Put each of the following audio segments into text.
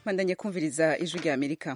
bandanye kumviriza ijwi rya amerika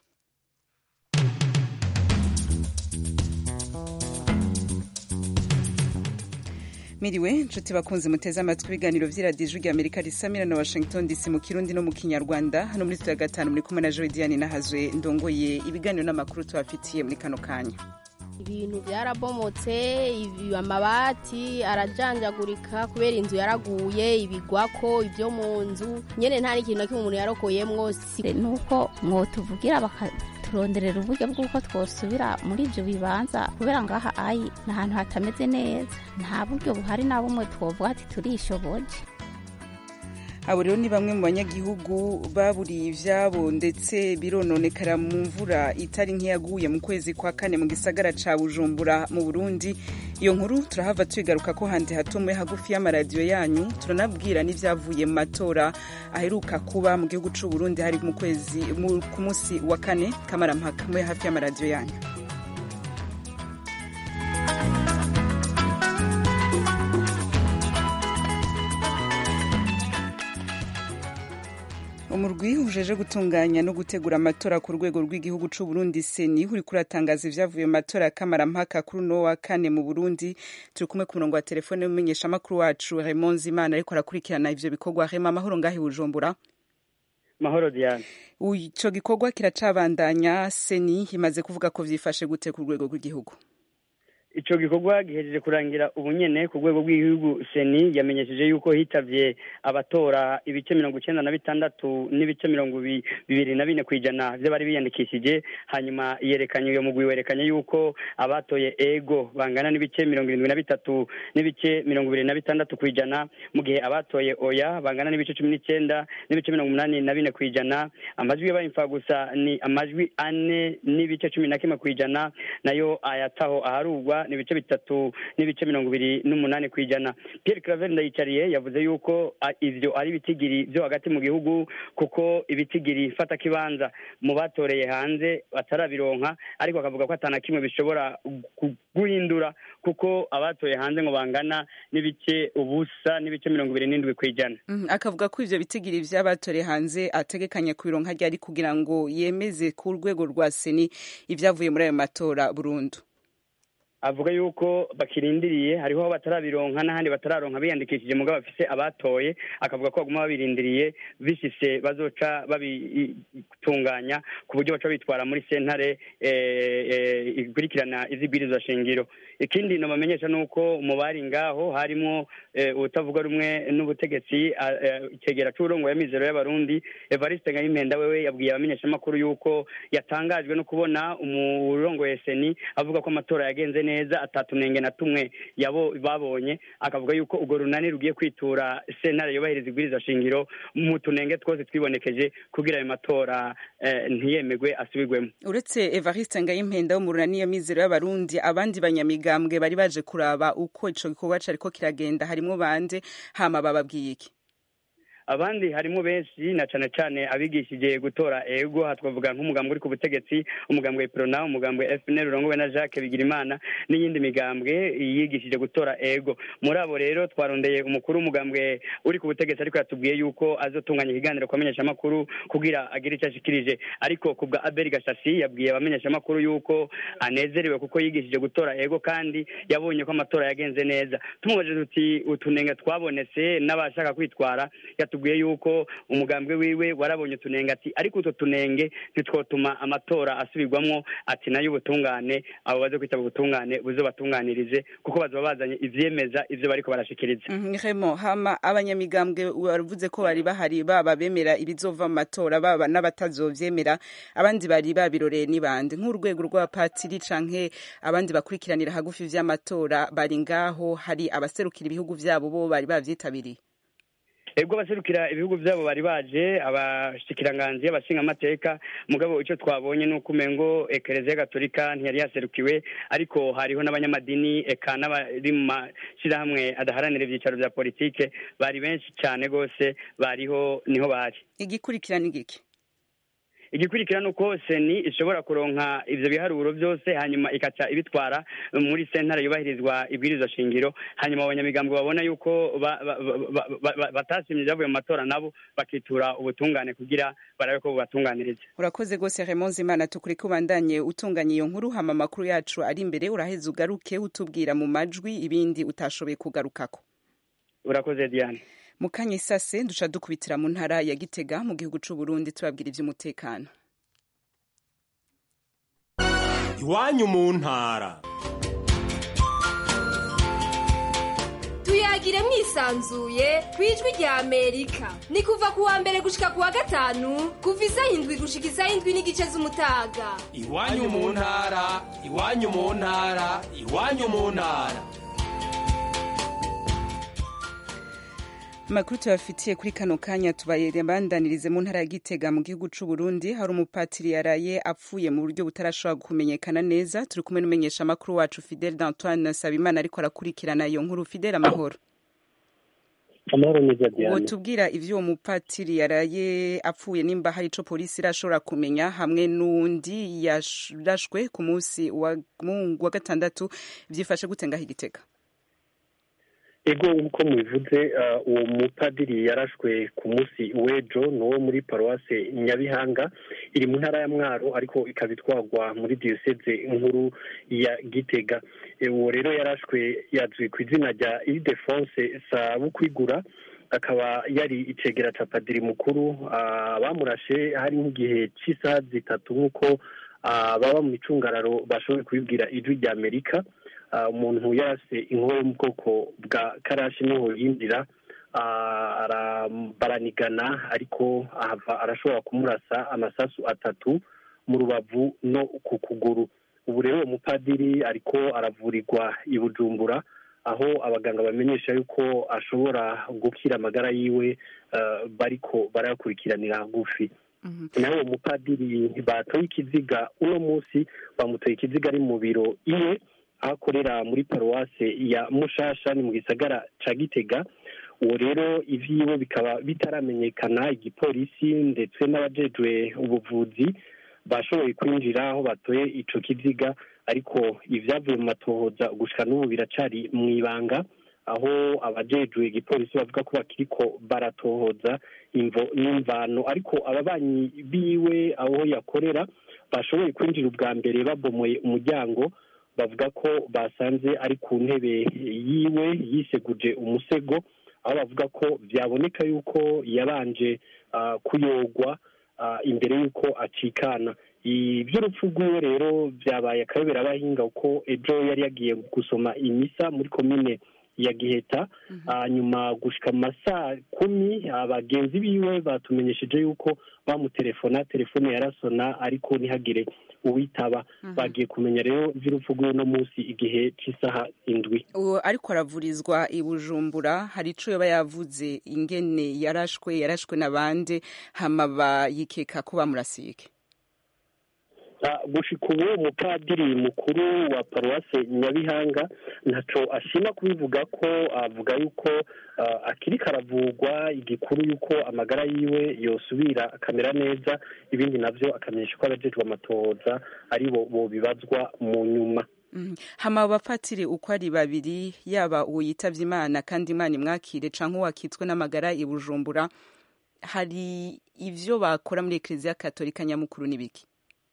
miriwe nshuti bakunze muteze amatwi ibiganiro vy'iradiyo ijwi rya amerika risamira na washington dc mu kirundi no mu kinyarwanda hano muri studio ya gatanu muri kumwe na joe diane nahazwe ndongoye ibiganiro n'amakuru tubafitiye muri kano kanya ibintu byarabomotse ibi amabati arajanjagurika kubera inzu yaraguye ibigwako ibyo mu nzu nyene nta n'ikintu na kimwe umuntu yarokoyemwo nuko mwotuvugira bakaturonderera uburyo bw'uko twosubira muri ivyo bibanza kubera ngaha ayi ni ahantu hatameze neza nta buryo buhari na bumwe twovuga ati turishoboje abo rero ni bamwe mu banyagihugu baburiye ivyabo ndetse birononekara mu mvura itari nk'iyaguye mu kwezi kwa kane mu gisagara ca bujumbura mu burundi iyo nkuru turahava tuyigaruka ko handi hatomwe hagufi y'amaradiyo yanyu turanabwira n'ivyavuye mu matora aheruka kuba mu gihugu c'u burundi hari mu kwezi ku musi wa kane kamarampaka mwe hafi y'amaradiyo yanyu umurwi ujeje gutunganya no gutegura amatora ku rwego rw'igihugu c'u Burundi seni uri kuratangaza ivyavuye mu matora ya kamarampaka kuri uno wa kane mu Burundi turi kumwe ku murongo wa telefone w'umumenyesha makuru wacu Raymond Zimana ariko arakurikirana ivyo bikorwa Rema amahoro ngahi Bujumbura mahoro Diane ico gikorwa kiracabandanya seni imaze kuvuga ko vyifashe gute ku rwego rw'igihugu ico gikorwa gihejeje kurangira ubunyene ku rwego rw'igihugu seni yamenyesheje yuko hitavye abatora ibice mirongo icenda na bitandatu n'ibice mirongo bibiri na bine kw'ijana vy'abari biyandikishije hanyuma yerekanye uyo mugwi werekanye yuko abatoye ego bangana n'ibice mirongo irindwi na bitatu n'ibice mirongo ibiri na bitandatu kw'ijana mu gihe abatoye oya bangana n'ibice cumi n'icenda n'ibice mirongo umunani na bine kw'ijana amajwi yabaye imfagusa ni amajwi ane n'ibice cumi na kimwe kw'ijana nayo ayataho aharugwa ni ibice bitatu n'ibice mirongo ibiri n'umunani ku ijana Pierre Claver Ndayicariye yavuze yuko ivyo ari ibitigiri vyo hagati mu gihugu kuko ibitigiri fata kibanza mu batoreye hanze batarabironka ariko akavuga ko atana kimwe bishobora guhindura kuko abatoye hanze ngo bangana n'ibice ubusa n'ibice mirongo ibiri n'indwi ku ijana akavuga ko ivyo bitigiri vy'abatoreye hanze ategekanya kubironka ryari kugira ngo yemeze ku rwego rwa seni ivyavuye muri ayo matora burundu avuga yuko bakirindiriye hariho aho batarabironka n'ahandi batararonka biyandikishije mugabo bafise abatoye akavuga ko baguma babirindiriye bishise bazoca babitunganya ku buryo baca bitwara muri sentare ikurikirana izibwirizwa shingiro ikindi nobamenyesha nuko mu bari ngaho harimo ubutavuga rumwe n'ubutegetsi icegera c'uburongo ya mizero y'abarundi evariste ngayimpenda wewe yabwiye abamenyeshamakuru yuko yatangajwe no kubona umurongoye seni avuga ko amatora yagenze neza neza atatunenge na tumwe yabo babonye akavuga yuko urwo runani rugiye kwitura sentare yubahiriza ibwiriza shingiro mu tunenge twose twibonekeje kugira ayo matora ntiyemegwe asubirwemo uretse evariste ngayimpenda wo mu runani ya mizero y'abarundi abandi banyamigambwe bari baje kuraba uko ico gikorwa cariko kiragenda harimwo bande hama bababwiye iki abandi harimo benshi na cane cane abigishije gutora ego hatwavuga nk'umugambwe uri ku butegetsi umugambwe Prona umugambwe FNL urongowe na Jacques Bigirimana n'iyindi migambwe yigishije gutora ego muri abo rero twarondeye umukuru w'umugambwe uri ku butegetsi ariko yatubwiye yuko azotunganya ikiganiro kwamenyesha amakuru kugira agire icyo ashikirije ariko kubwa Abel Gashasi yabwiye abamenyesha amakuru yuko anezerewe kuko yigishije gutora ego kandi yabonye ko amatora yagenze neza tumubajije tuti utunenge twabonetse n'abashaka kwitwara yatubwiye yuko umugambwe wiwe warabonye utunenge ati ariko utwo tunenge ntitwotuma amatora asubirwamwo ati nayo ubutungane abo baze kwitaba ubutungane buzobatunganirize kuko bazoba bazanye ivyemeza ivyo bariko barashikiriza Remo hama abanyamigambwe baravuze ko bari bahari baba bemera ibizova mu matora baba n'abatazovyemera abandi bari babiroreye n'ibandi nk'urwego rw'abapatiri canke abandi bakurikiranira hagufi vy'amatora bari ngaho hari abaserukira ibihugu vyabo bo bari bavyitabiriye ebwo abaserukira ibihugu vyabo bari baje abashikiranganji abashinga amateka mugabo ico twabonye nuko umengo ekereziya gatolika ntiyari yaserukiwe ariko hariho n'abanyamadini eka n'abari mu mashirahamwe adaharanira ivyicaro vya politike bari benshi cane gose bariho niho bari igikurikirana igiki igikurikira ni uko seni ishobora kuronka ivyo biharuro byose hanyuma ikaca ibitwara muri sentare yubahirizwa ibwirizwa shingiro hanyuma abanyamigambwe babona yuko ba- ba- ba- ba- ba- batashimye ibyavuye mu matora nabo bakitura ubutungane kugira barabe ko bubatunganiriza urakoze rwose Raymond Zimana tukuri kubandanye utunganya iyo nkuru hama amakuru yacu ari imbere uraheza ugaruke utubwira mu majwi ibindi utashoboye kugarukako urakoze diane mu kanya isase duca dukubitira mu ntara ya gitega mu gihugu c'u Burundi tubabwira ivy'umutekano iwanyu mu ntara tuyagire mwisanzuye ku ijwi rya amerika ni kuva ku wa mbere gushika ku wa gatanu kuva isaha indwi gushika isaha indwi n'igice z'umutaga iwanyu mu ntara iwanyu mu ntara iwanyu mu ntara amakuru tubafitiye kuri kano kanya tubabandanirize mu ntara ya gitega mu gihugu c'u Burundi hari umupatiri yaraye apfuye mu buryo butarashobora kumenyekana neza turi kumwe n'umumenyesha amakuru wacu Fidel d'Antoine Sabimana ariko arakurikirana iyo nkuru Fidel amahoro amahoro neza uwo diane tubwira ivyo uwo mupatiri yaraye apfuye nimba hari ico polisi irashobora kumenya hamwe n'undi yarashwe ku munsi wa mu- wa gatandatu vyifashe gute ngaho igitega ego nk'uko mubivuze uh, uwo mupadiri yarashwe ku munsi w'ejo ni uwo muri paruwase nyabihanga iri mu ntara ya mwaro ariko ikaba itwarwa muri diyoseze nkuru ya gitega E, uwo rero yarashwe yazwi ku izina rya ildefonse sabukwigura akaba yari icegera ca padiri mukuru ah, bamurashe hari nk'igihe c'isaha zitatu nk'uko ah, baba mu micungararo bashoboye kubibwira ijwi rya amerika Ah, umuntu yarase inkoho yo mu bwoko bwa karashi niho yinjira ah, ara- baranigana ariko ahava arashobora kumurasa amasasu atatu mu rubavu no ku kuguru ubu rero uwo mupadiri ariko aravurirwa i bujumbura aho abaganga bamenyesha yuko ashobora gukira amagara yiwe ah, bariko barayakurikiranira hagufi nawe uwo mupadiri batoye ikiziga uno munsi bamutoye ikiziga ari mu biro iwe aho akorera muri paruwase ya mushasha ni mu gisagara ca gitega uwo rero ivyiwe bikaba bitaramenyekana igipolisi ndetse n'abajejwe ubuvuzi bashoboye kwinjira aho batoye ico kiziga ariko ivyavuye mu matohoza gushika n'ubu biracari mu ibanga aho abajejwe igipolisi bavuga ko bakiriko baratohoza imvo n'imvano ariko ababanyi biwe aho yakorera bashoboye kwinjira ubwa mbere babomoye umuryango bavuga ko basanze ari ku ntebe yiwe yiseguje umusego aho bavuga ko byaboneka yuko yabanje ah, kuyogwa ah, imbere y'uko acikana iby'urupfu rw'iwe rero byabaye akayobera abahinga kuko ejo yari yagiye gusoma imisa muri komine ya giheta hanyuma gushika mu masaa kumi abagenzi biwe batumenyesheje yuko bamutelefona telefone yarasona ariko ntihagire uwitaba bagiye kumenya rero iby'urupfu rw'iwe no munsi igihe cy'isaha indwi uwo ariko aravurizwa i bujumbura hari ico yoba yavuze ingene yarashwe yarashwe na bande hama bayikeka ko bamurasike Ah, gushika ubu umupadiri mukuru wa paruwase nyabihanga ntaco ashima kubivuga ko avuga yuko ah, akiriko aravugwa igikuru yuko amagara yiwe yosubira akamera neza ibindi navyo akamenyesha ko abajejwe amatohoza ari bo bobibazwa mu nyuma Mhm. hama abo bapatiri uko ari babiri yaba uwo yitavye imana kandi imana imwakire canke uwakitswe n'amagara i bujumbura hari ivyo bakora muri ekleziya katolika nyamukuru n'ibiki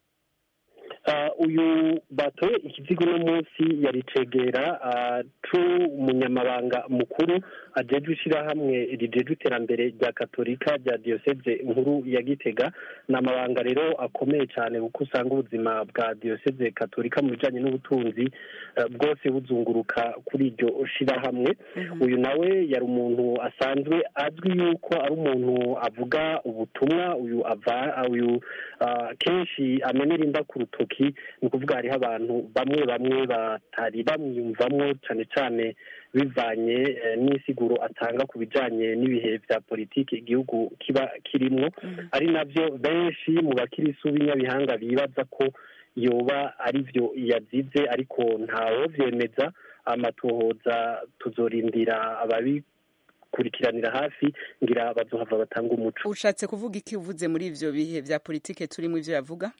Ah, uyu batoye ikizigo uno munsi yari cegera ah, c'umunyamabanga mukuru ajejwe ishirahamwe rijejwe iterambere rya katolika rya diyoseze nkuru ya gitega ni amabanga rero akomeye cyane kuko usanga ubuzima bwa diyoseze katolika mu bijanye n'ubutunzi eh, bwose buzunguruka kuri iryo shirahamwe uyu nawe yari umuntu asanzwe azwi yuko ari umuntu avuga ubutumwa uyu ava uyu ah, kenshi amenera inda ku rutoki ni ukuvuga hariho abantu bamwe bamwe batari bamwiyumvamwo cyane cyane bivanye eh, n'isiguro atanga ku bijanye n'ibihe vya politiki igihugu kiba kirimwo ari navyo benshi mu bakirisu b'inyabihanga bibaza ko yoba ari vyo yazize ariko ntawo vyemeza amatohoza tuzorindira ababi kubikurikiranira hafi ngira bazohava batanga umuco ushatse kuvuga iki uvuze muri ivyo bihe vya politike turimo ivyo yavuga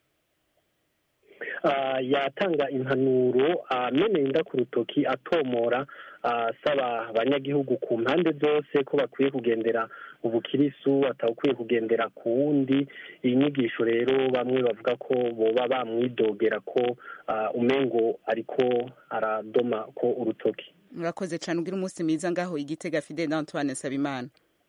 Ah, yatanga impanuro ameneye inda ku rutoki atomora ah, asaba abanyagihugu ku mpande zose ko bakwiye kugendera ubukirisu atawukwiye kugendera ku wundi iyi nyigisho rero bamwe bavuga ko boba bamwidogera ko ah, umengo ariko aradoma ko urutoki murakoze cane ugira umunsi mwiza ngaho igitega fidel antoine sabimana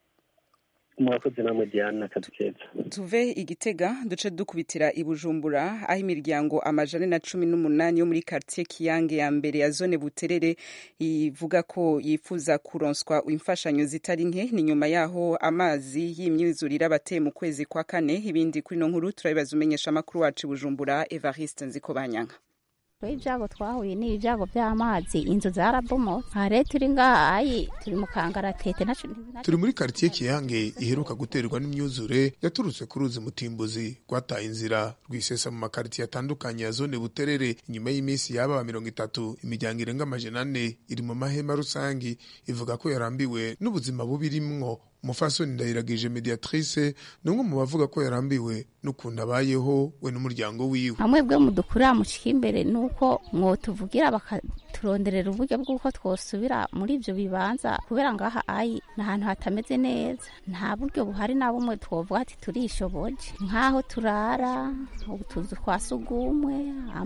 murakoze namwe diana akazi keza tuve igitega duce dukubitira i bujumbura aho imiryango amajana na cumi n'umunani yo muri quartier kiyange ya mbere ya zone buterere ivuga ko yifuza kuronswa imfashanyo zitari nke ni nyuma yaho amazi y'imyuzurire abateye mu kwezi kwa kane ibindi kuri no nkuru turabibaza umenyesha amakuru wacu i bujumbura evariste nzikobanyanka ibyago twahuye ni ibyago by'amazi inzu zarabomotse aha rero turi ngaha ayi turi mu kangaratete naco turi muri quartier kiyange iheruka guterwa n'imyuzure yaturutse ku ruzi mutimbuzi rwataye inzira rwisesa mu makaritiye atandukanye ya zone buterere inyuma y'iminsi yaba mirongo itatu imiryango irenga amajana ane iri mu mahema rusangi ivuga ko yarambiwe n'ubuzima bubi irimwo umufasoni ndayiragije mediatrice ni umwe mu bavuga ko yarambiwe n'ukuntu abayeho we n'umuryango wiwe hamwe bwe mudukurira mushika imbere nuko mwotuvugira bakaturonderera uburyo bw'uko twosubira muri ibyo bibanza kubera ngaha ayi ni ahantu hatameze neza nta buryo buhari na bumwe twovuga ati turishoboje nk'aho turara utuzu twa sugumwe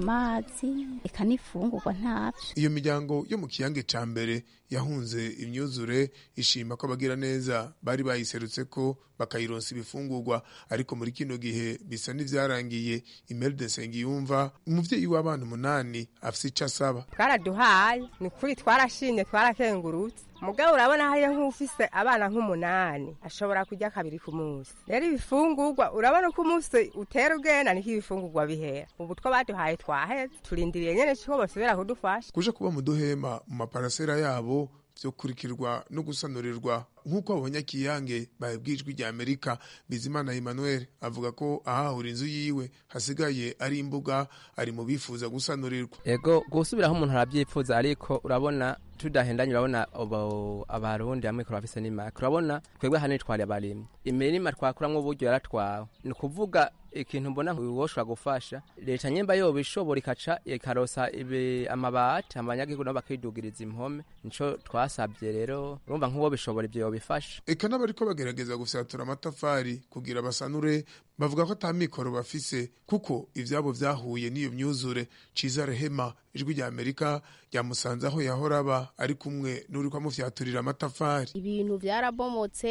amazi reka n'ifungurwa ntabyo iyo miryango yo mu kiyange ca mbere yahunze imyuzure ishima ko abagira neza bari bayiserutse ko bakayironsa ibifungurwa ariko muri kino gihe bisa n'ivyarangiye Imelda Nsengiyumva umuvyeyi w'abana umunani afise ico asaba twaraduhaye ni kuri twarashimye twarakengurutse mugabo urabona hariyo nk'ufise abana nk'umunani ashobora kurya kabiri ku munsi rero ibifungurwa urabona uko umunsi utera ugenda niko ibifungurwa bihera ubu two baduhaye twaheze turindiriye nyene ko bosubira kudufasha kuja kuba mu duhema mu maparasera yabo vyokurikirwa no gusanurirwa nk'uko abanyakiyange babibwijwe rya amerika bizimana emmanuel avuga ko ahahura inzu yiwe hasigaye ari imbuga ari mu bifuza gusanurirwa ego gusubiraho umuntu arabyifuza ariko urabona tudahendanye urabona ubu abarundi hamwe kurafise n'imaka urabona twebwe hano twari abarimyi imirima twakuramwo uburyo yaratwawe ni ukuvuga ikintu mbona woshobora gufasha leta nyemba yoba ishobora ikaca ikarosa amabati abanyagihugu nabo bakidugiriza impome nico twasabye rero urumva nk'uwo bishobora ibyo yobifasha eka n'abariko bagerageza gusatura amatafari kugira basanure bavuga ko ata mikoro bafise kuko ivyabo vyahuye n'iyo myuzure ciza rehema ijwi rya amerika ryamusanze aho yahora aba ari kumwe n'uriko amufyaturira amatafari ibintu vyarabomotse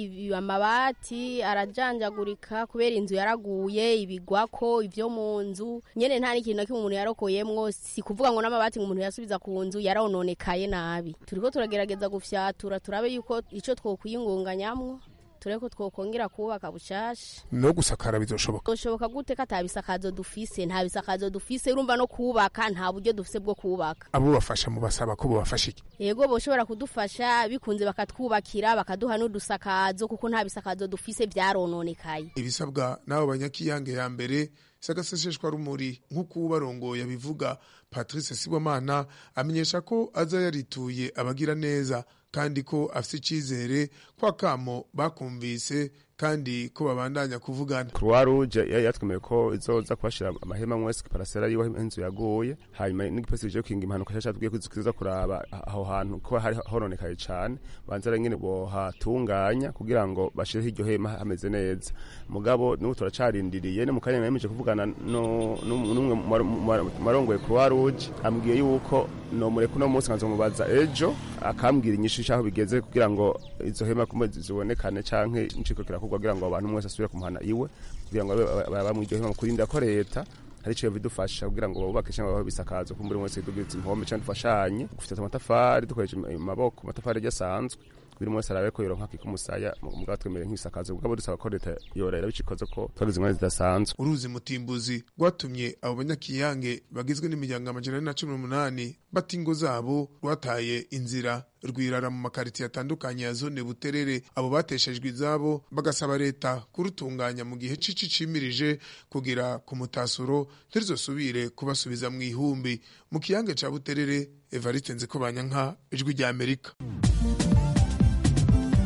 amabati arajanjagurika kubera inzu yaraguye ibigwako ivyo mu nzu nyene nta n'ikintu na kimwe umuntu yarokoyemwo si kuvuga ngo n'amabati ngo umuntu yasubiza ku nzu yarononekaye nabi turiko turagerageza gufyatura turabe yuko ico twokwiyungunganyamwo tureko twokongera kubaka bushasha no gusakara bizoshoboka bizoshoboka gute ko atabisakazo dufise nta bisakazo dufise urumva no kubaka nta buryo dufise bwo kubaka abo bafasha mu basaba ko bobafasha iki yego boshobora kudufasha bikunze bakatwubakira bakaduha n'udusakazo kuko nta bisakazo dufise vyarononekaye ibisabwa n'abo banyakiyange ya mbere sagaseseshwa rumuri nk'uko ubarongoye abivuga patrice sibomana amenyesha ko aza yarituye abagira neza kandi ko afite icyizere ko akamo bakumvise kandi ko babandanya kuvugana croix rouge yatwemeye ko izoza kubashira amahema mwese parasera yiwe inzu yaguye hanyuma n'igipolisi bije kinga impanuka cyashaka tubwiye kuziza kuraba aho hantu ko hari horonekaye cyane banza nyine bohatunganya kugira ngo bashireho iryo hema hameze neza mugabo n'ubu turacarindiriye ni mu kanya nemeje kuvugana n'umwe marongoye croix rouge ambwiye yuko no mureka uno munsi nkazomubaza ejo akambwira inyishu cy'aho bigeze kugira ngo izo hema zibonekane canke inciko kirakorwa kugira ngo abantu mwese asubire kumuhana iwe kugira ngo bamwiryohema kurinda ko leta hari icyo bidufasha kugira ngo bubake cyangwa babe bisakazo ko muri wese tugize impome cyangwa dufashanye gufite amatafari dukoresheje amaboko amatafari asanzwe buri wese arabe ko yoronka kikumusaya mugabo twemere nk'ibisakazo mugabo dusaba ko leta yorera bicikoze ko twagize ingorane zidasanzwe uruzi mutimbuzi rwatumye abo banyakiyange bagizwe n'imiryango amajana ane na cumi n'umunani bata ingo zabo rwataye inzira rwirara mu makaritiye atandukanye ya zone buterere abo bateshejwe izabo bagasaba leta kurutunganya mu gihe cici cimirije kugira ku mutasuro ntirizosubire kubasubiza mu ihumbi mu kiyange ca buterere evariste nziko banyanka ijwi rya amerika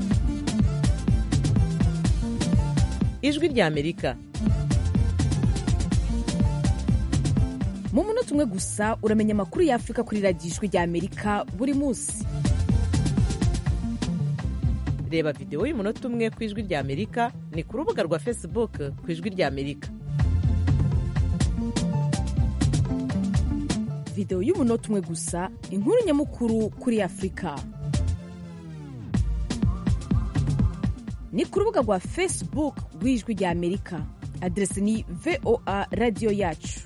ijwi rya amerika mu munota umwe gusa uramenya amakuru y'afurika kuri radiyo ijwi rya amerika buri munsi reba videwo y'umunota umwe ku ijwi rya amerika ni ku rubuga rwa facebook ku ijwi rya amerika videwo y'umunota umwe gusa inkuru nyamukuru kuri afurika ni ku rubuga rwa facebook rw'ijwi rya amerika aderesi ni voa radiyo yacu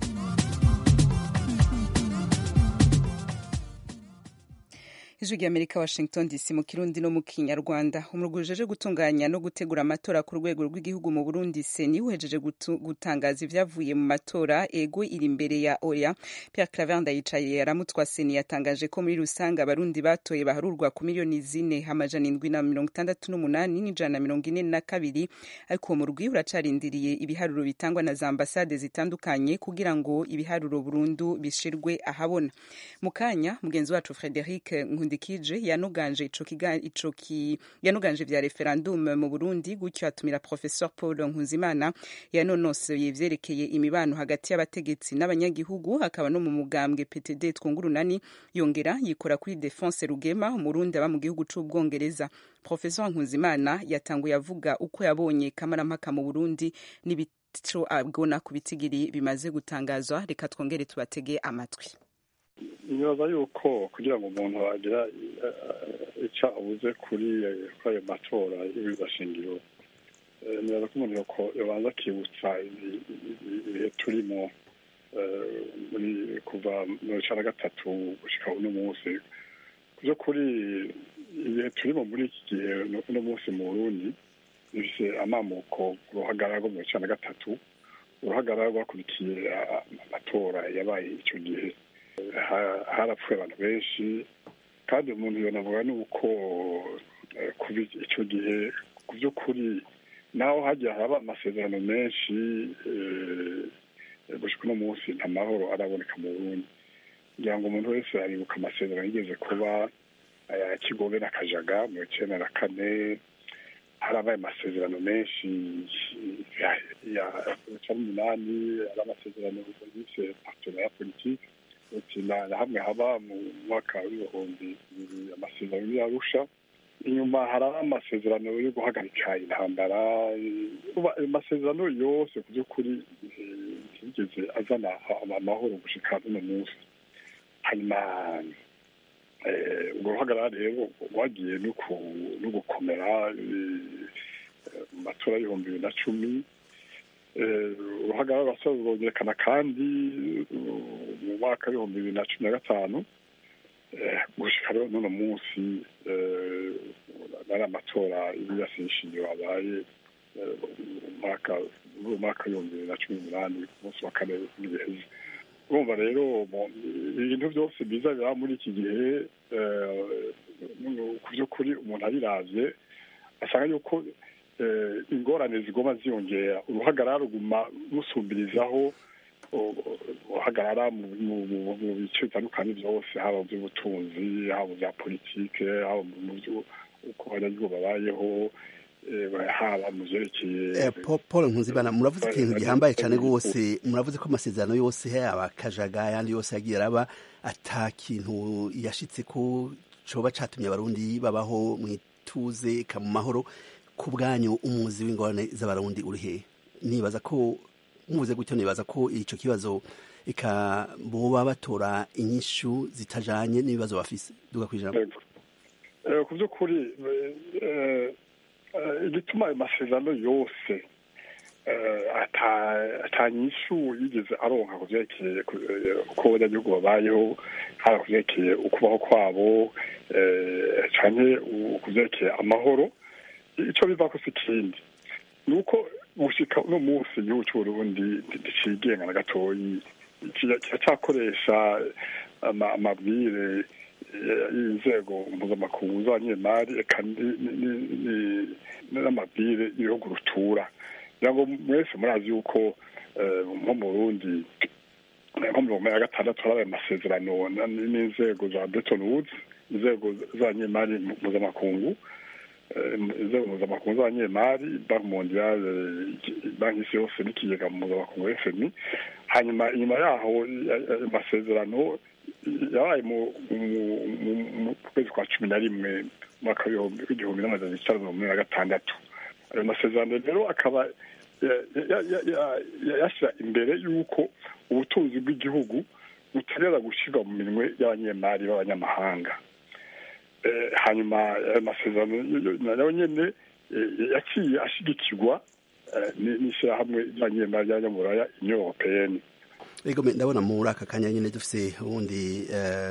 ijwi rya amerika washington dc mu kirundi no mu kinyarwanda umurwi ujeje gutunganya no gutegura amatora ku rwego rw'igihugu mu burundi seni uhejeje gutangaza ibyavuye mu matora ego iri imbere ya oya pierre claver ndayicaye yaramutwa seni yatangaje ko muri rusange abarundi batoye baharurwa ku miliyoni zine amajana indwi na mirongo itandatu n'umunani n'ijana na mirongo ine na kabiri ariko uwo murwi uracarindiriye ibiharuro bitangwa na za ambasade zitandukanye kugira ngo ibiharuro burundu bishirwe ahabona mu kanya mugenzi wacu frederic nkundikije yanuganje ico ico yanuganje vya referendum mu Burundi gutyo atumira professeur Paul Nkuzimana yanonosoye ivyerekeye imibano hagati y'abategetsi n'abanyagihugu akaba no mu mugambwe PTD twungurunani yongera yikora kuri Defense Rugema umurundi aba mu gihugu c'ubwongereza professeur Nkuzimana yatanguye avuga uko yabonye kamarampaka mu Burundi n'ibico abona ku bitigiri bimaze gutangazwa reka twongere tubatege amatwi nibaza yuko kugira ngo umuntu agira icyo abuze kuri ayo matora y'ibibashingiro nibaza ko umuntu yabanza akibutsa ibihe turimo kuva mu bice na gatatu gushyika uno munsi ku by'ukuri ibihe turimo muri iki gihe uno munsi mu burundi bifite amamuko uruhagarara rwo mu bice na gatatu uruhagarara rwakurikiye amatora yabaye icyo gihe harapfuye abantu benshi kandi umuntu yanavuga ni uko kuva icyo gihe ku by'ukuri naho hagiye haraba amasezerano menshi gushika uno munsi nta mahoro araboneka mu burundi kugira ngo umuntu wese aribuka amasezerano yigeze kuba aya kigobe na kajaga mu icyenda na kane harabaye amasezerano menshi ya cumi n'umunani ari amasezerano yise partenariat politique na hamwe haba mu mwaka w'ibihumbi bibiri amasezerano y'arusha inyuma hari amasezerano yo guhagarika intambara amasezerano yose ku by'ukuri ntiyigeze azana amahoro gushika n'uno munsi hanyuma urwo ruhagarara rero rwagiye no gukomera mu matora y'ibihumbi bibiri na cumi uruhagarara rurasa rurongerekana kandi mu mwaka w'ibihumbi bibiri na cumi na gatanu gushika rero n'uno munsi ari amatora y'ibirasishingiro abaye mu mwaka w'ibihumbi bibiri na cumi n'umunani ku munsi wa kane n'ibihezi urumva rero ibintu byose biza biraba muri iki gihe ku by'ukuri umuntu abiravye asanga yuko ingorane zigoma ziyongera uruhagarara ruguma rusumbirizaho uhagarara mu bice bitandukanye byose haba mu by'ubutunzi haba mu bya politike haba mu byo uko abanyagihugu babayeho haba mu byerekeye paul nkuzibana muravuze ikintu gihambaye cyane rwose muravuze ko amasezerano yose yaba kajaga ayandi yose yagiye araba ata kintu yashitse ko coba catumye abarundi babaho mu ituze ka mu mahoro ku bwanyu umuzi w'ingorane z'abarundi uri hehe nibaza ko muvuze gutyo nibaza ko ico kibazo eka boba batora inyishu zitajanye n'ibibazo bafise duga kwijambo ku by'ukuri igituma ayo masezerano yose atanyishu yigeze aronka ku vyerekeye uko abanyagihugu babayeho haba ku vyerekeye ukubaho kwabo canke ku vyerekeye amahoro ico bivako si ikindi ni uko gushika uno munsi igihugu c'uburundi nticigenga na gatoyi kiracyakoresha amabwire y'inzego mpuzamakungu z'abanyemari eka n'amabwire y'ibihugu rutura kugira ngo mwese murazi yuko nko mu burundi nko mirongo ya gatandatu harabaye amasezerano n'inzego za Bretton Woods inzego z'abanyemari mpuzamakungu inzego mpuzamakungu z'abanyemari banki mondiale banki y'isi yose n'ikigega mpuzamakungu fmi hanyuma inyuma yaho amasezerano yabaye mu kwezi kwa cumi na rimwe umwaka w'igihumbi n'amajana icyenda mirongo ine na gatandatu ayo masezerano rero akaba yashyira imbere y'uko ubutunzi bw'igihugu butarera gushyirwa mu minwe y'abanyemari b'abanyamahanga hanyuma ayo masezerano nayo nyine yaciye ashyigikirwa n'ishyirahamwe ry'abanyemari ry'abanyamuraya union europeyeni ego ndabona muri aka kanya nyine dufite ubundi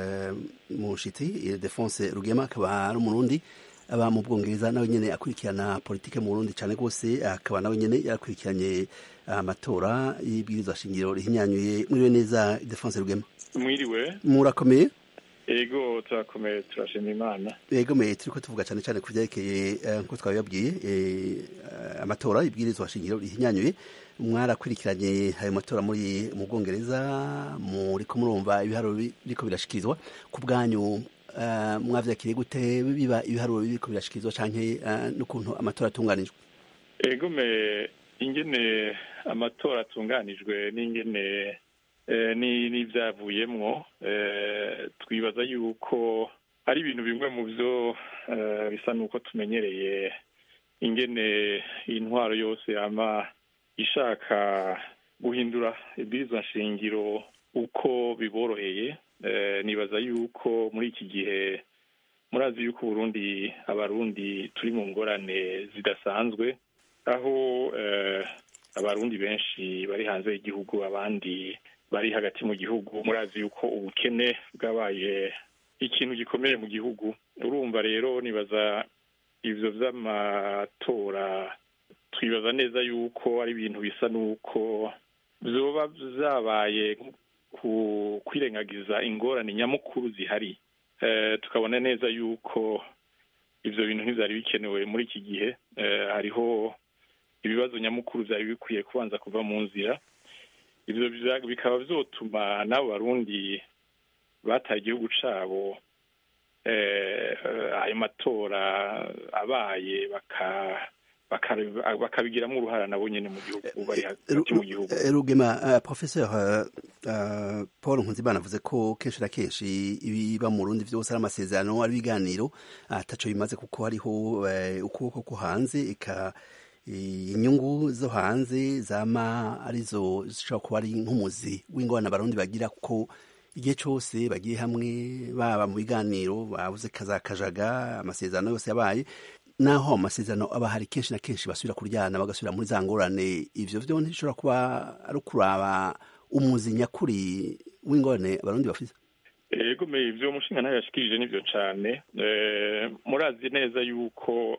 mushitsi defonse rugema akaba ari umurundi aba mu bwongereza nawe nyine akurikirana politike mu burundi cyane rwose akaba nawe nyine yarakurikiranye amatora y'ibwirizwa shingiro rihinyanyuye mwiriwe neza defonse rugema mwiriwe murakomeye ego turakomeye turashima imana ego me turiko tuvuga cyane cyane ku byerekeye nk'uko twabibabwiye amatora y'ibwirizwa shingiro rihinyanyuye mwarakurikiranye ayo matora muri mu bwongereza muriko murumva ibiharuro biriko birashikirizwa ku bwanyu mwavyakiriye gute biba ibiharuro biriko birashikirizwa canke n'ukuntu amatora atunganijwe ego me ingene amatora atunganijwe n'ingene n'ibyavuyemwo twibaza yuko ari ibintu bimwe mu byo bisa n'uko tumenyereye ingene intwaro yose yama ishaka guhindura ibwirizwa nshingiro uko biboroheye nibaza yuko muri iki gihe murazi yuko uburundi abarundi turi mu ngorane zidasanzwe aho abarundi benshi bari hanze y'igihugu abandi bari hagati mu gihugu murazi yuko ubukene bwabaye ikintu gikomeye mu gihugu urumva rero nibaza ibyo by'amatora twibaza neza yuko ari ibintu bisa n'uko byoba byabaye kwirengagiza ingorane nyamukuru zihari tukabona neza yuko ibyo bintu ntibyari bikenewe muri iki gihe hariho ibibazo nyamukuru byari bikwiye kubanza kuva mu nzira ibyo bikaba byotuma n'abo barundi bataye igihugu cyabo ayo matora abaye bakabigiramo uruhara nabo nyine mu gihugu bari hagati mu gihugu rugema professeur paul nkunzimana avuze ko kenshi na kenshi ibiba mu rundi byose ari amasezerano ari ibiganiro ataco bimaze kuko hariho ukuboko ko hanze eka inyungu zo hanze zama arizo zishobora kuba ari nk'umuzi w'ingorane abarundi bagira kuko igihe cyose bagiye hamwe baba mu biganiro babuze kazakajaga amasezerano yose yabaye naho amasezerano aba hari kenshi na kenshi basubira kuryana bagasubira muri za ngorane ivyo vyo ntishobora kuba ari ukuraba umuzi nyakuri w'ingorane abarundi bafise ego me ivyo umushinga nawe yashikirije nivyo cane murazi neza yuko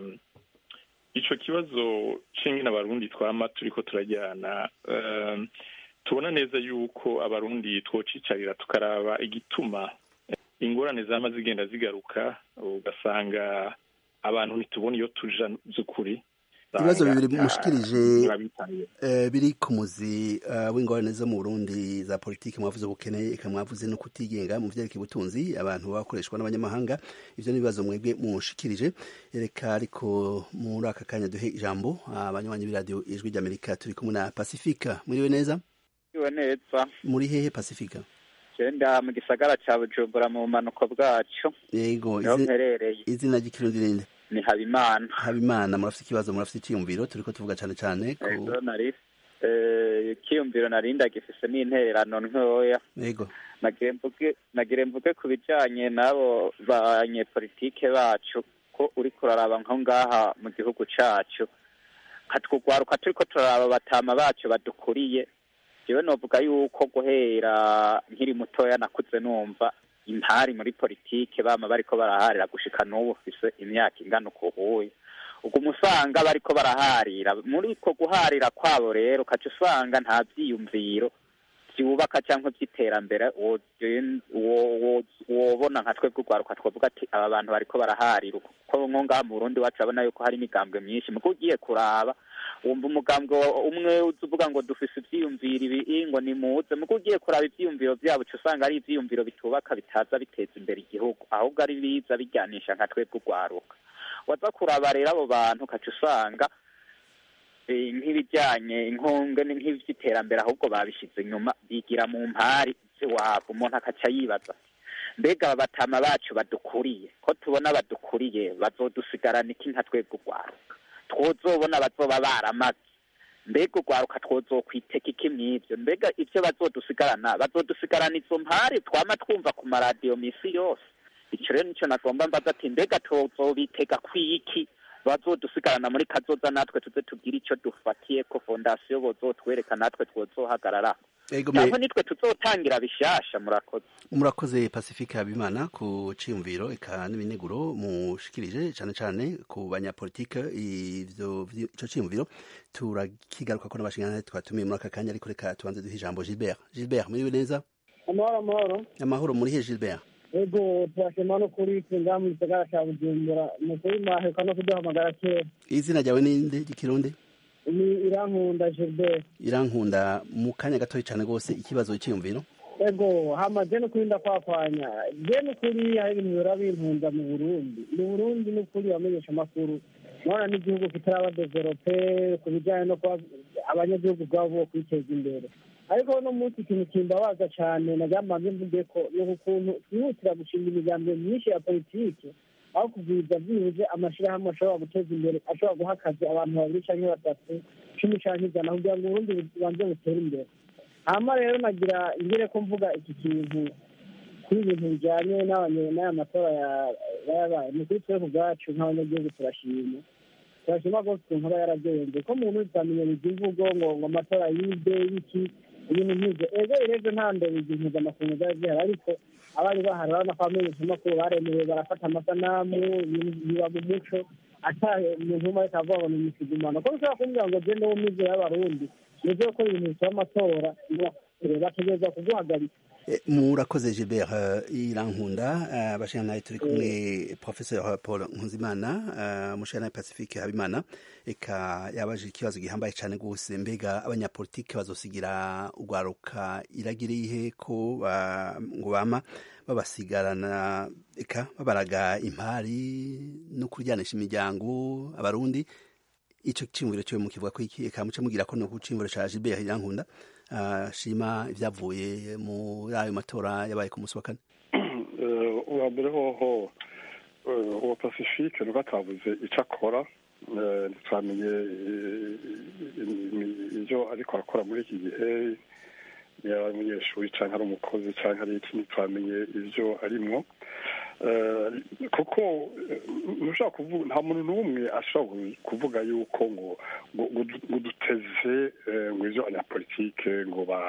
ico kibazo c'ingene abarundi twama turiko turajyana tubona neza yuko abarundi twocicarira tukaraba igituma ingorane zama zigenda zigaruka ugasanga abantu ntitubona iyo tuja by'ukuri ibibazo bibiri mushikirije biri ku muzi w'ingorane zo mu burundi za politiki mwavuze ubukene eka mwavuze no kutigenga mu vyerekeye ubutunzi abantu bakoreshwa n'abanyamahanga ivyo n'ibibazo mwebwe mushikirije reka ariko muri aka kanya duhe ijambo abanywanyi b'iradiyo ijwi ry'amerika turi kumwe na pasifika mwiriwe neza mwiriwe neza muri hehe pasifika genda mu gisagara ca bujumbura mu bumanuko bwacu yego niho mperereye izina ry'ikirundi ninde ni habimana habimana murafite ikibazo murafite icyiyumviro turiko tuvuga cane cane ego nari ikiyumviro nari ndagifise n'intererano ntoya yego nagire mvuge ku bijanye n'abo banyepolitike bacu ko uriko uraraba nko ngaha mu gihugu cacu katwugwaruka turiko turaraba batama bacu badukuriye jewe novuga yuko guhera nkiri mutoya nakuze numva intari muri politike bama bariko baraharira gushika n'ubu ufise imyaka ingana ukuhuye uguma usanga bariko baraharira muri ko guharira kwabo rero ukaca usanga nta vyiyumviro vyubaka canke vy'iterambere wobona nka twebwe urwaruka twavuga ati aba bantu bariko baraharira kuko nko ngaha mu burundi wacu urabona yuko hari imigambwe myinshi muko ugiye kuraba wumva umugambwe umwe uza uvuga ngo dufise ivyiyumviro ibi ngo nimuze muko ugiye kuraba ivyiyumviro vyabo uca usanga ari ivyiyumviro bitubaka bitaza biteza imbere igihugu ahubwo ari biza bijyanisha nka twebwe urwaruka waza kuraba rero abo bantu ukaca usanga eh, nk'ibijyanye inkonge ni nk'iby'iterambere ahubwo babishyize inyuma bigira mu mpari z'iwabo umuntu akaca yibaza ati, mbega aba batama bacu badukuriye ko tubona badukuriye bazodusigarana iki nka twebwe urwaruka twozobona bazoba baramaze mbega urwaruka twozokwiteka iki mw'ibyo mbega ibyo bazodusigarana bazodusigarana izo mpari twama twumva ku maradiyo misi yose icyo rero nicyo nagomba mbaza ati mbega tuzobitega kwiki bazodusigarana muri kazoza natwe tuze tugire icyo dufatiye ko fondasiyo bozotwereka natwe twozohagarara Ego cyangwa me- nitwe tuzotangira bishasha murakoze murakoze pacifique habimana ku ciyumviro eka n'ibineguro mushikirije cyane cyane ku banyapolitike ivyo vyo- ico ciyumviro turakigaruka ko n'abashingantahe twatumiye muri aka kanya ariko reka tubanze duhe ijambo gilbert gilbert muriwe neza amahoro amahoro amahoro murihe gilbert ego turashima no kuri twe ngaha mu gisagara ca bujumbura ni ukuri mwaheruka no kuduhamagara kera izina ryawe ninde ry'ikirundi ni irankunda gilbert irankunda mu kanya gatoya cyane rwose ikibazo cyiyumviro ego hama je nukuri ndakwakwanya je nukuri hari ibintu bihora binkunda mu burundi mu burundi nukuri bamenyesha amakuru nona n'igihugu kitaraba develope ku bijyanye no kuba abanyagihugu ubwabo bo kwiteza imbere ariko uno munsi ikintu kimbabaza cyane naryamanje mvuge ko ni ukuntu twihutira gushinga imigambi myinshi ya politiki aho kugwiza byibuze amashyirahamwe ashobora guteza imbere ashobora guha akazi abantu babiri cyangwa batatu cumi cyangwa ijana kugira ngo uburundi bubanze butere imbere hama rero nagira ingere ko mvuga iki kintu kuri ibintu bijyanye n'abanye- n'aya matora ya- yabaye ni kuri twebwe ubwacu nk'abanyagihugu turashima turashima rwose ukuntu aba yaragenze ko mu ntuzi tutamenyereza imvugo ngo ngo amatora yibwe y'iki ibintu nk'ibyo ego irebye nta mbere igihe mpuzamakungu zari zihari ariko abari bahari urabona ko abamenyeshamakuru baremewe barafata amasanamu ibintu biba mu muco ata umuntu umwe ariko avuga ngo ni imisigumano ko bishobora kumbwira ngo je niwo mizero y'abarundi nibyo gukora ibintu bisaba amatora bategereza kuguhagarika Eh, murakoze gilbert eh, irankunda eh, abashingantahe turi kumwe professeur paul nkunzimana eh, umushingantahe pacifique habimana eka yabaje ikibazo gihambaye cyane rwose mbega abanyapolitike bazosigira urwaruka iragire ihe ko ba- ngo bama babasigarana eka babaraga impari no kuryanisha imiryango abarundi ico cimviro cyo mukivuga ko iki eka muce mugira ko no kucimviro ca Gilbert Irankunda ah, shima ivyavuye muri ayo matora yabaye ku munsi wa kane Eh, uwa mbere hoho eh, uwa pacifique nuko atavuze icyo akora eh, ntitwamenye eh, imi- ivyo ariko arakora muri iki gihe yaba ari umunyeshuri cyangwa ari umukozi cyangwa ari iki ntitwamenye ivyo arimwo Eh, kuko eh, ntushobora kuvuga nta muntu n'umwe ashobora kuvuga yuko ngo ngo ngo du- ngo duteze eh, ngo ivyo abanyapolitike ngo ba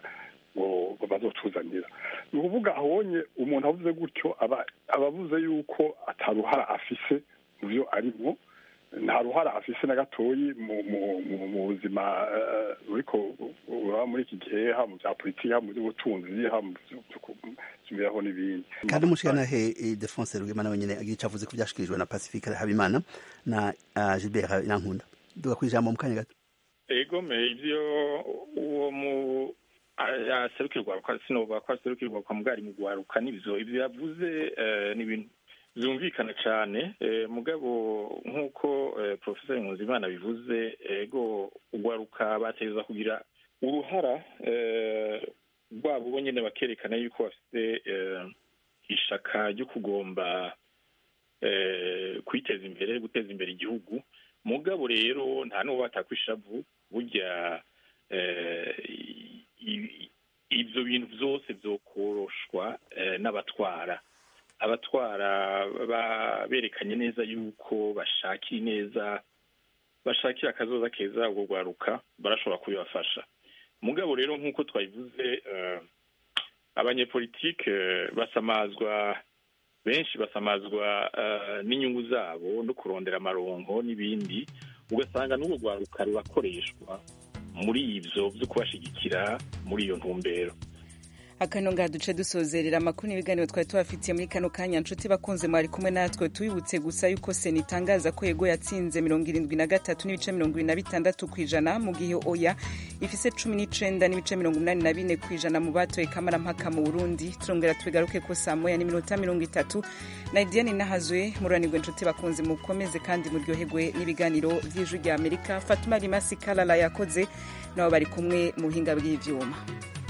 ngo ngo bazotuzanira ni ukuvuga abonye umuntu avuze gutyo aba aba avuze yuko ataruhara afise mu byo arimo nta ruhara afise na gatoyi mu mu mu- mu buzima eh, buriko buraba muri iki gihe haba mu bya politiki haba mu by'ubutunzi haba mu by'imibereho n'ibindi kandi umushingantahe eh, Defonse Rugema nawe nyene agira ico avuze ku vyashikirijwe na Pacifique Habimana na ah, Gilbert Irankunda duga kwijambo mu kanya gato egome ivyo uwo mu aserukirwa sinovuga ko aserukirwa kwa mugari mu gwaruka n'ivyo ivyo yavuze eh, ni ibintu vyumvikana cane eh, mugabo nk'uko eh, professor Nkuzimana bivuze ego ugwaruka bategereza kugira uruhara eh, rwabo bo nyene bakerekana yuko bafite eh, ishaka ryo kugomba eh, kwiteza imbere guteza imbere igihugu mugabo rero nta n'uwo batakwishavu burya eh, i- ibyo bintu byose byokoroshwa eh, n'abatwara abatwara ba- berekanye neza yuko bashakira neza bashakira akazoza keza ubwo rwaruka barashobora kubibafasha mugabo rero nk'uko twabivuze eh, abanyepolitike eh, basamazwa benshi basamazwa eh, n'inyungu zabo no kurondera amaronko n'ibindi ugasanga n'ubwo rwaruka rurakoreshwa muri ibyo byo kubashigikira muri iyo ntumbero akano ngaha duce dusozerera amakuru n'ibiganiro twari tubafitiye muri kano kanya nshuti bakunze mwari kumwe natwe tubibutse gusa yuko sena itangaza ko yego yatsinze mirongo irindwi na gatatu n'ibice mirongo irindwi na bitandatu ku ijana mu gihe oya ifise cumi n'icenda n'ibice mirongo umunani na bine ku ijana mu batoye kamarampaka mu burundi turongera tubigaruke ko saa moya n'iminota mirongo itatu na diane nahazwe muranirwe nshuti bakunze mukomeze kandi muryoherwe n'ibiganiro vy'ijwi rya amerika fatuma rimasi kalala yakoze nabo bari kumwe mu buhinga bw'ivyuma